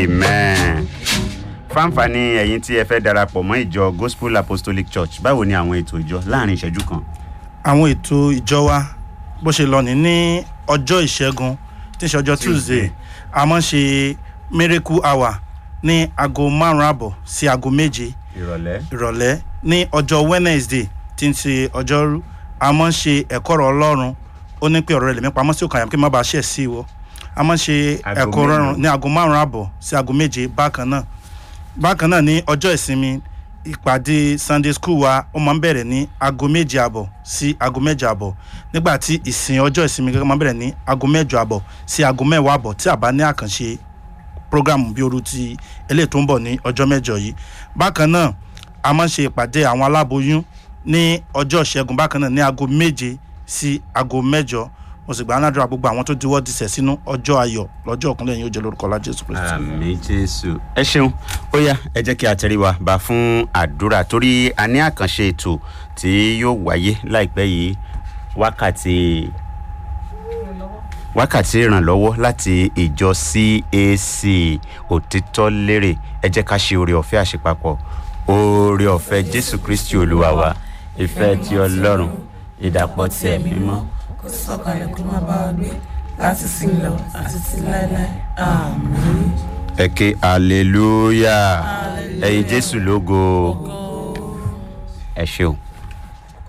amen fáǹfààní ẹ̀yin tí ẹ fẹ́ darapọ̀ mọ́ ìjọ gospel apostolic church báwo ni àwọn ètò ìjọ láàrin ìṣẹ́jú kan. àwọn ètò ìjọ wa bó ṣe lọ ní ní ọjọ́ ìṣẹ́gun tí ń ṣe ọjọ́ tuesday a máa ń ṣe miracle hour ní aago márùn-ún àbọ̀ sí aago méje ìrọ̀lẹ́. ìrọ̀lẹ́ ní ọjọ́ wednesday tí ń ṣe ọjọ́rú a máa ń ṣe ẹ̀kọ́ ọ̀rọ̀ ọlọ́run ó ní pé ọ̀rọ̀ rẹ̀ lèmi pamọ́ sí òkàyàm kí n má bàa ṣẹ̀ sí ìwọ a máa ń ṣe Aago ẹ̀kọ́ mélòó? ọlọ́run ní aago márùn-ún àbọ̀ sí aago méje bákan náà bákan náà ní ọjọ́ ìsinmi ìpàdé sunday school wa ó máa ń bẹ̀rẹ̀ ní aago méje àbọ̀ sí aago mẹ́jọ àbọ̀ nígbà tí ìsìn ọjọ́ ìsinmi gẹ́gẹ́ máa ń bẹ̀rẹ̀ ní aago mẹ́jọ àbọ̀ sí aago mẹ́wàá àbọ̀ tí a bá ní àkànṣe program bí oru ti eléyìí tó ń bọ̀ ní ọjọ́ mẹ́jọ yìí bákan náà a máa ń ṣe ìpàdé àwọn aláboyún ní ọjọ́ ìṣẹ́gun bákan náà ní aago méje sí aago mẹ́jọ mo sì gbà á ládùúrà gbogbo àwọn tó diwọ́ disẹ̀ sínú ọjọ́ ayọ̀ lọ́jọ́ ọ̀kúnlẹ̀ yìí ó jẹ́ lórúkọ ọlá jésù kristu. àmì jésù. ẹ ṣeun ó yá ẹ jẹ́ kí a tẹríwa bá fún àdúrà torí a ní àkànṣe ètò tí yóò wáyé láìpẹ́ yìí wákàtí wákàtí ìrànlọ́wọ́ láti ìjọ cac òtítọ́ lérè ẹ jẹ́ ká ṣe oore ọ̀fẹ́ àṣepapọ̀ oore ọ̀fẹ́ jésù kristi olúwa wa ìfẹ́ ti ọlọ́run ìdàpọ̀ ti ẹ̀mí mọ́ kó sọ̀kalẹ̀ kó má bá wa gbé láti sí lọ àti sí láéláé àmín. ẹ ké hallelujah ẹyin jésù lógo ẹ ṣeun.